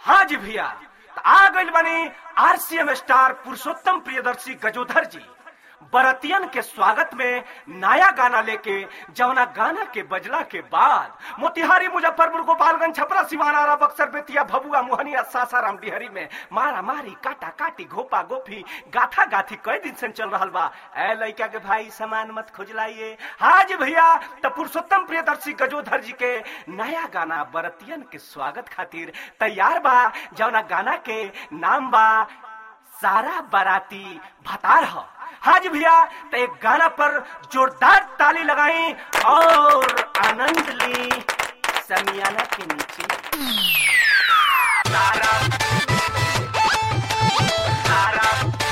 हाँ जी भैया त आ गइल बनी आरसीएम स्टार पुरुषोत्तम प्रियदर्शी गजोधर जी बरतियन के स्वागत में नया गाना लेके जवना गाना के बजला के बाद मोतिहारी मुजफ्फरपुर गोपालगंज छपरा सिवानारा बक्सर बेतिया भभुआ मोहनिया सासाराम डिहरी में मारा मारी काटा काटी घोपा गोफी गाथा गाथी कई दिन से चल रहा बा ए लइका के भाई सामान मत खोजलाइए हाँ जी भैया त पुरुषोत्तम प्रियदर्शी गजोधर जी के नया गाना बरतियन के स्वागत खातिर तैयार बा जवना गाना के नाम बा सारा बाराती भतार ह हाँ जी भैया तो एक गाना पर जोरदार ताली लगाई और आनंद ली समियाना के नीचे सारा सारा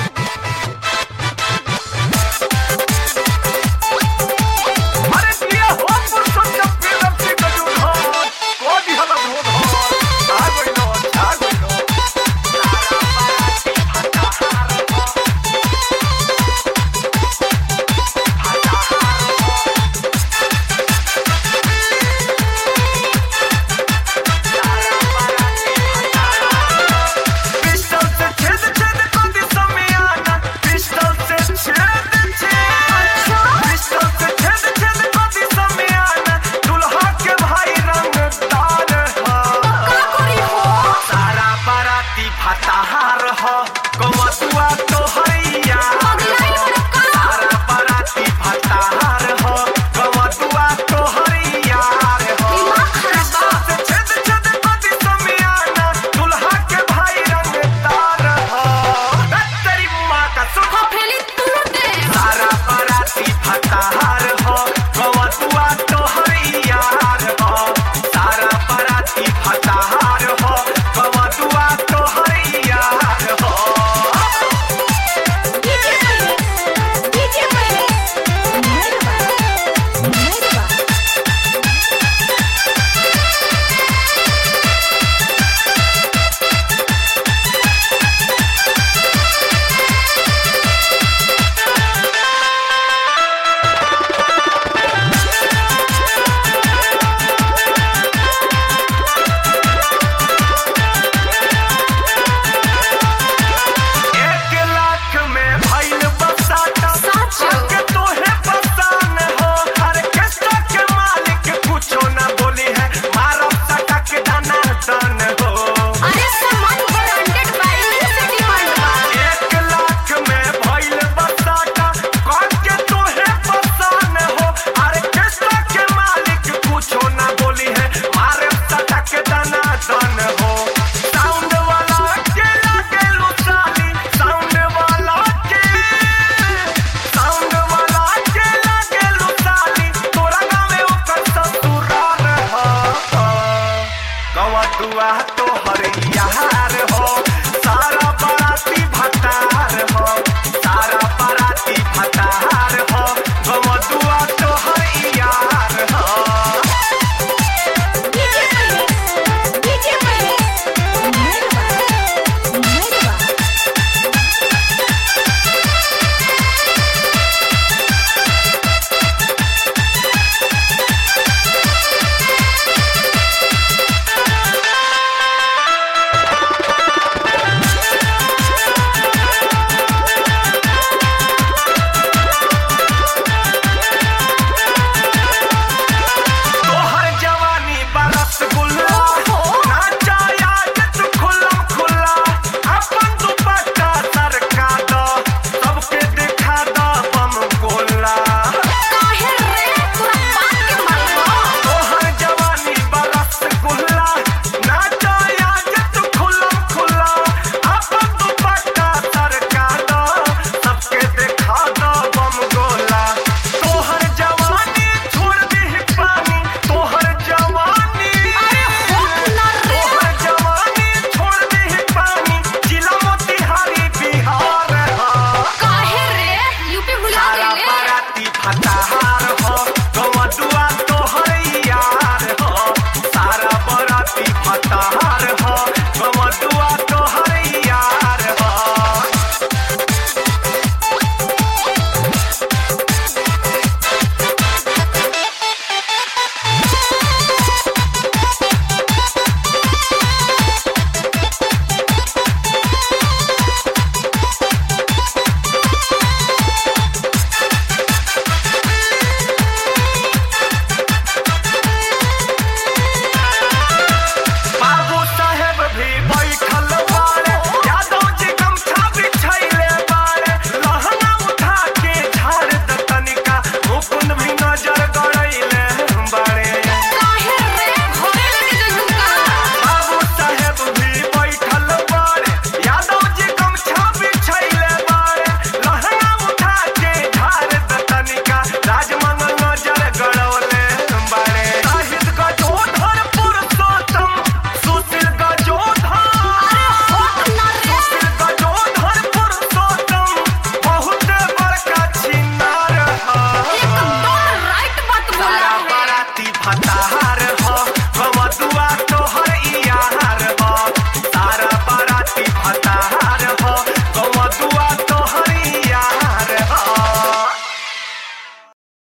अरे दिया हो पुरुषोत्तम प्रियदर्शी गजोधर को दिहला धोधर आ गइलो आ गइलो सारा बाराती भतार पिस्टल से छेद छेद कर दी समियाना पिस्टल से छेद छेद पिस्टल से छेद छेद कर दी समियाना दुल्हा के भाई रंगदार हो सारा बाराती भताहार हो कमतुआ तो हैया सारा बाराती भताहार हो कमतुआ तो हैया हो पिस्टल से छेद छेद कर दी समियाना दुल्हा के भाई रंगदार हो तेरी माँ का सुख सारा बाराती भताहार हो गवतुआ तो हरियार हो सारा बाराती भताहार हो गवतुआ तो हरियार हो एक लाख में भइल बसाता साचो। के तोहे पसान हो हर किस्ता के मालिक कुछो ना बोली है मारा सटा के दाना दान हो एक लाख में भइल बसाता कौन के तोहे पसान हो हर किस्ता के मालिक कुछो ना बोली है मारे सटा के दाना दान हो साउंड वाला के लागे लुचाली साउंड वाला के साउंड वाला के लागे लुचाली तोरा गावे ओकर ससुराल हो गवटुआ तो हरियार हो सारा बाराती भतार हो